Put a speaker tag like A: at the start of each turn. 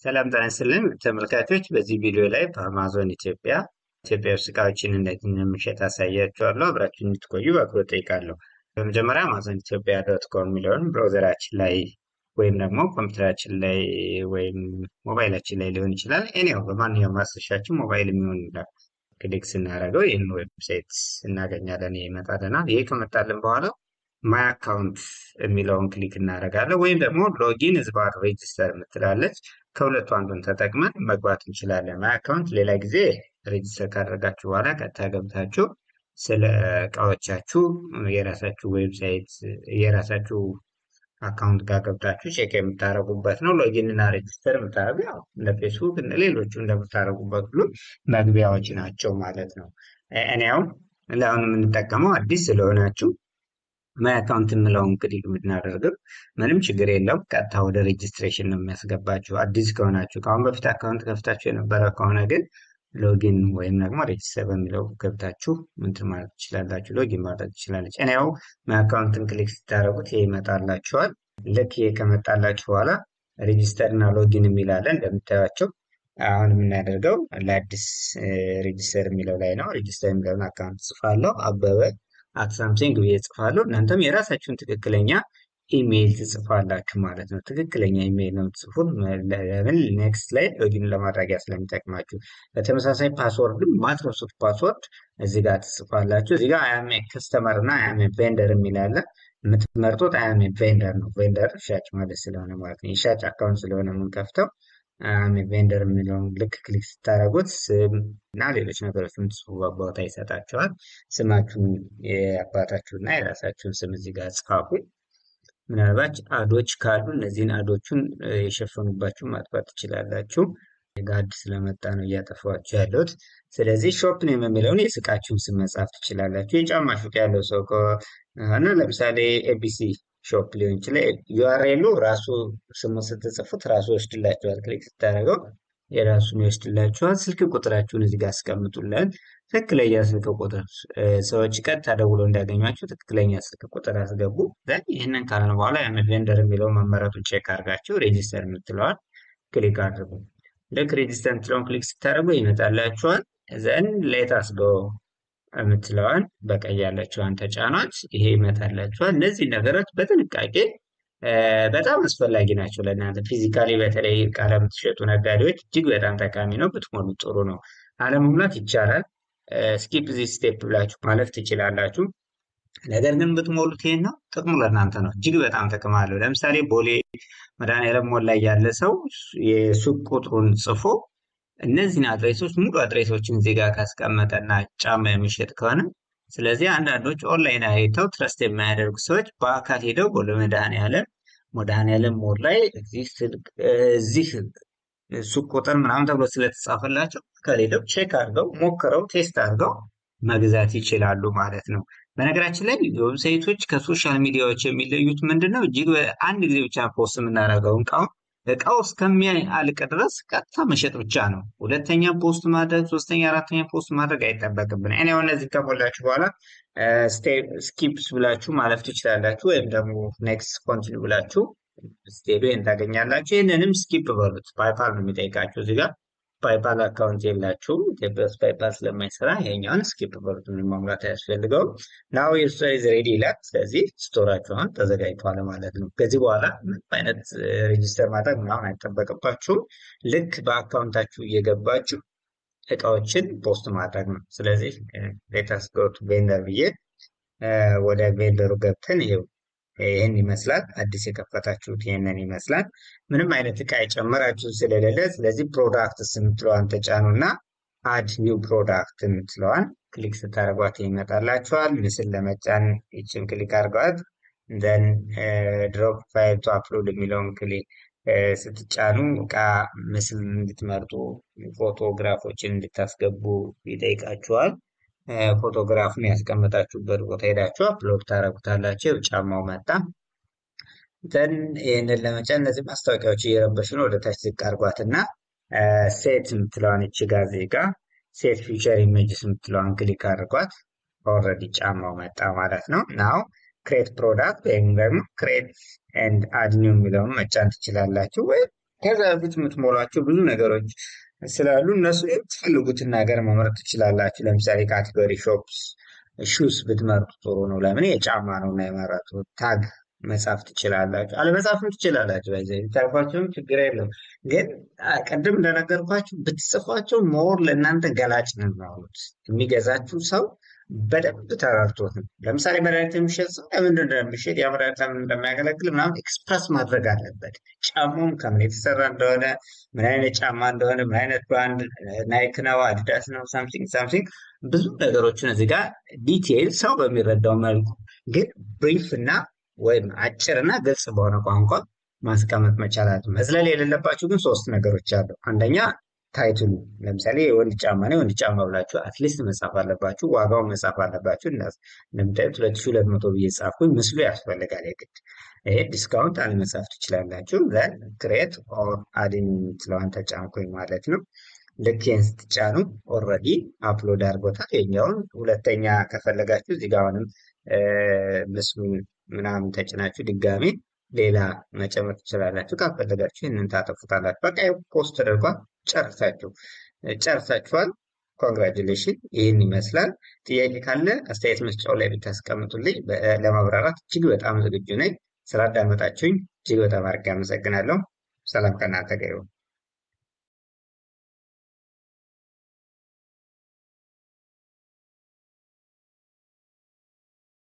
A: ሰላም ጤና ይስጥልን ተመልካቾች፣ በዚህ ቪዲዮ ላይ በአማዞን ኢትዮጵያ ኢትዮጵያ ውስጥ እቃዎችን እንዴት እንደምንሸጥ አሳያችኋለሁ። አብራችሁን እንድትቆዩ በአክብሮት ጠይቃለሁ። በመጀመሪያ አማዞን ኢትዮጵያ ዶት ኮም የሚለውን ብራውዘራችን ላይ ወይም ደግሞ ኮምፒውተራችን ላይ ወይም ሞባይላችን ላይ ሊሆን ይችላል። እኔው በማንኛውም ማስረሻችን ሞባይል የሚሆን ይላል ክሊክ ስናደርገው ይህን ዌብሳይት እናገኛለን። ይመጣልናል። ይህ ከመጣልን በኋላ ማይ አካውንት የሚለውን ክሊክ እናደርጋለን። ወይም ደግሞ ሎጊን ዝባር ሬጅስተር የምትላለች ከሁለቱ አንዱን ተጠቅመን መግባት እንችላለን። ማይ አካውንት ሌላ ጊዜ ሬጅስተር ካደረጋችሁ በኋላ ቀጥታ ገብታችሁ ስለ እቃዎቻችሁ የራሳችሁ ዌብሳይት የራሳችሁ አካውንት ጋር ገብታችሁ ቼክ የምታደርጉበት ነው። ሎጊን እና ሬጅስተር የምታደርጉ ያው እንደ ፌስቡክ እንደ ሌሎቹ እንደምታደርጉበት ሁሉ መግቢያዎች ናቸው ማለት ነው። እኔ አሁን ለአሁን የምንጠቀመው አዲስ ስለሆናችሁ ማይ አካውንት የምለውን ክሊክ የምናደርገው ምንም ችግር የለውም። ቀጥታ ወደ ሬጅስትሬሽን ነው የሚያስገባችሁ። አዲስ ከሆናችሁ ከአሁን በፊት አካውንት ከፍታችሁ የነበረ ከሆነ ግን ሎጊን ወይም ደግሞ ሬጅስተር በሚለው ገብታችሁ ምንትን ማለት ትችላላችሁ። ሎጊን ማድረግ ትችላለች። እኔ ያው ማይ አካውንትን ክሊክ ስታደርጉት ይሄ ይመጣላችኋል። ልክ ይሄ ከመጣላችሁ በኋላ ሬጅስተር እና ሎጊን የሚላለን እንደምታዩቸው አሁን የምናደርገው ለአዲስ ሬጅስተር የሚለው ላይ ነው። ሬጅስተር የሚለውን አካውንት ጽፋለሁ አበበ አት ሳምሲንግ ብዬ ጽፋለሁ። እናንተም የራሳችሁን ትክክለኛ ኢሜይል ትጽፋላችሁ ማለት ነው። ትክክለኛ ኢሜይል ነው የምትጽፉት። ለምን ኔክስት ላይ ሎጊን ለማድረጊያ ስለሚጠቅማችሁ። በተመሳሳይ ፓስወርድም ማትረሱት ፓስወርድ እዚህ ጋር ትጽፋላችሁ። እዚህ ጋር አያሜ ከስተመር እና አያሜ ቬንደር የሚላለ የምትመርጡት አያሜ ቬንደር ነው። ቬንደር ሻጭ ማለት ስለሆነ ማለት ነው። የሻጭ አካውንት ስለሆነ የምንከፍተው አያሜ ቬንደር የሚለውን ልክ ክሊክ ስታደርጉት ስም እና ሌሎች ነገሮች የምትጽፉበት ቦታ ይሰጣቸዋል። ስማችሁን የአባታችሁና የራሳችሁን ስም እዚህ ጋር ጻፉ። ምናልባት አዶች ካሉ እነዚህን አዶቹን የሸፈኑባችሁ ማጥፋት ትችላላችሁ። ጋድ ስለመጣ ነው እያጠፏችሁ ያለሁት። ስለዚህ ሾፕ ኔም የሚለውን የሱቃችሁን ስም መጻፍ ትችላላችሁ። የጫማ ሱቅ ያለው ሰው ከሆነ ለምሳሌ ኤቢሲ ሾፕ ሊሆን ይችላል። ዩአርኤሉ ራሱ ስሙ ስትጽፉት ራሱ ይወስድላችኋል። ክሊክ ስታደርገው የራሱን ይወስድላችኋል። ስልክ ቁጥራችሁን እዚህ ጋር አስቀምጡለን። ትክክለኛ ስልክ ቁጥር ሰዎች ቀጥታ ደውለው እንዲያገኟችሁ ትክክለኛ ስልክ ቁጥር አስገቡ። ይህንን ካልን በኋላ ያን ቬንደር የሚለው መመረጡን ቼክ አድርጋችሁ ሬጂስተር የምትለዋል ክሊክ አድርጉ። ልክ ሬጂስተር የምትለውን ክሊክ ስታደርጉ ይመጣላችኋል። ዘን ሌታስ ጎ የምትለዋን በቀይ ያለችዋን ተጫኗት። ይሄ ይመጣላችኋል። እነዚህ ነገሮች በጥንቃቄ በጣም አስፈላጊ ናቸው ለእናንተ ፊዚካሊ በተለይ ዕቃ ለምትሸጡ ነጋዴዎች እጅግ በጣም ጠቃሚ ነው። ብትሞሉ ጥሩ ነው። አለመሙላት ይቻላል። ስኪፕ ዚ ስቴፕ ብላችሁ ማለፍ ትችላላችሁ። ነገር ግን ብትሞሉት ይሄን ነው ጥቅሙ ለእናንተ ነው። እጅግ በጣም ጥቅም አለው። ለምሳሌ ቦሌ መድኃኒዓለም ሞል ላይ ያለ ሰው የሱቅ ቁጥሩን ጽፎ እነዚህን አድሬሶች ሙሉ አድሬሶችን ዜጋ ካስቀመጠና ጫማ የሚሸጥ ከሆነ ስለዚህ አንዳንዶች ኦንላይን አይተው ትረስት የማያደርጉ ሰዎች በአካል ሄደው ቦሌ መድኃኒዓለም መድኃኒዓለም ሞል ላይ እዚህ ሱቅ ቁጥር ምናምን ተብሎ ስለተጻፈላቸው ከሌለው ቼክ አድርገው ሞክረው ቴስት አድርገው መግዛት ይችላሉ ማለት ነው። በነገራችን ላይ ዌብሳይቶች ከሶሻል ሚዲያዎች የሚለዩት ምንድን ነው? እጅግ አንድ ጊዜ ብቻ ፖስት የምናደርገው እቃውን እቃው እስከሚያልቅ ድረስ ቀጥታ መሸጥ ብቻ ነው። ሁለተኛ ፖስት ማድረግ፣ ሶስተኛ፣ አራተኛ ፖስት ማድረግ አይጠበቅብን። እኔ አሁን እነዚህ ከሞላችሁ በኋላ ስኪፕስ ብላችሁ ማለፍ ትችላላችሁ፣ ወይም ደግሞ ኔክስት ኮንቲኒ ብላችሁ ስትሄዱ ይህን ታገኛላችሁ። ይህንንም ስኪፕ በሉት። ፓይፓል ነው የሚጠይቃችሁ እዚህ ጋር ፓይፓል አካውንት የላችሁም ኢትዮጵያ ውስጥ ፓይፓል ስለማይሰራ ይሄኛውን ስኪፕ በሉት። ምንም ማሙላት አያስፈልገውም። ናው የስቶር ኢዝ ሬዲ ይላል። ስለዚህ ስቶራችሁን ተዘጋጅቷል ማለት ነው። ከዚህ በኋላ ምንም አይነት ሬጂስተር ማድረግ ምናምን አይጠበቅባችሁም። ልክ በአካውንታችሁ እየገባችሁ እቃዎችን ፖስት ማድረግ ነው። ስለዚህ ሌታስ ጎት ቬንደር ብዬ ወደ ቬንደሩ ገብተን ይኸው ይህን ይመስላል። አዲስ የከፈታችሁት ይህንን ይመስላል። ምንም አይነት እቃ የጨመራችሁ ስለሌለ፣ ስለዚህ ፕሮዳክትስ የምትለዋን ተጫኑ እና አድ ኒው ፕሮዳክት የምትለዋን ክሊክ ስታደርጓት ይመጣላችኋል። ምስል ለመጫን ይችን ክሊክ አድርገዋት ዘን ድሮፕ ፋይል ቱ አፕሎድ የሚለውን ክሊክ ስትጫኑ እቃ ምስል እንድትመርጡ ፎቶግራፎችን እንድታስገቡ ይጠይቃችኋል። ፎቶግራፉን ያስቀመጣችሁበት ቦታ ሄዳችሁ አፕሎድ ታደርጉታላችሁ። ጫማው መጣ። ዘን ይህንን ለመጫን እነዚህ ማስታወቂያዎች እየረበሹ ነው። ወደ ታች ዝቅ አድርጓት እና ሴት የምትለዋን እቺ ጋር ዜጋ ሴት ፊቸር ኢሜጅስ የምትለዋን ክሊክ አድርጓት። ኦልሬዲ ጫማው መጣ ማለት ነው። ናው ክሬት ፕሮዳክት ወይም ደግሞ ክሬት ኤንድ አድ ኒው የሚለውን መጫን ትችላላችሁ። ወይም ከዛ በፊት የምትሞሏቸው ብዙ ነገሮች ስላሉ እነሱ የምትፈልጉትን ነገር መምረጥ ትችላላችሁ። ለምሳሌ ካቴጎሪ ሾፕስ ሹስ ብትመርጡ ጥሩ ነው። ለምን የጫማ ነው እና የመረጡ ታግ መጻፍ ትችላላችሁ። አለመጻፍም ትችላላችሁ። በዚህ ብታልፏቸውም ችግር የለም። ግን ቅድም እንደነገርኳችሁ ብትጽፏቸው ሞር ለእናንተ ገላጭ ነው የሚሆኑት። የሚገዛችሁ ሰው በደንብ ተረድቶት ነው። ለምሳሌ መድኃኒት የሚሸጥ ሰው ለምንድን እንደሚሸጥ ያ መድኃኒት ለምን እንደሚያገለግል ምናምን ኤክስፕረስ ማድረግ አለበት። ጫማውም ከምን የተሰራ እንደሆነ፣ ምን አይነት ጫማ እንደሆነ፣ ምን አይነት ብራንድ ናይክ ነው፣ አዲዳስ ነው፣ ሳምሲንግ ሳምሲንግ ብዙ ነገሮችን እዚህ ጋር ዲቴይል ሰው በሚረዳው መልኩ ግን ብሪፍ እና ወይም አጭር እና ግልጽ በሆነ ቋንቋ ማስቀመጥ መቻላት። መዝለል የሌለባችሁ ግን ሶስት ነገሮች አሉ። አንደኛ ታይትሉ ለምሳሌ የወንድ ጫማ ነው የወንድ ጫማ ብላችሁ አትሊስት መጻፍ አለባችሁ። ዋጋውን መጻፍ አለባችሁ። እንደምታዩት ሁለት ሺህ ሁለት መቶ ብዬ ጻፍኩኝ። ምስሉ ያስፈልጋል የግድ ይሄ ዲስካውንት አለመጻፍ ትችላላችሁ። ዘን ክሬት ኦር አድን የምትለዋን ተጫንኩኝ ማለት ነው። ልክ ይህን ስትጫኑ ኦልሬዲ አፕሎድ አድርጎታል የኛውን። ሁለተኛ ከፈለጋችሁ እዚህ ጋር አሁንም ምስሉን ምናምን ተጭናችሁ ድጋሜ ሌላ መጨመር ትችላላችሁ። ካፈለጋችሁ ይህንን ታጠፉታላችሁ። በቃ ፖስት ተደርጓል። ጨርሳችሁ ጨርሳችኋል። ኮንግራጁሌሽን ይህን ይመስላል። ጥያቄ ካለ አስተያየት መስጫው ላይ ብታስቀምጡልኝ ለማብራራት እጅግ በጣም ዝግጁ ነኝ። ስላዳመጣችሁኝ እጅግ በጣም አድርጌ አመሰግናለሁ። ሰላም ከእናንተ ጋር ይሁን።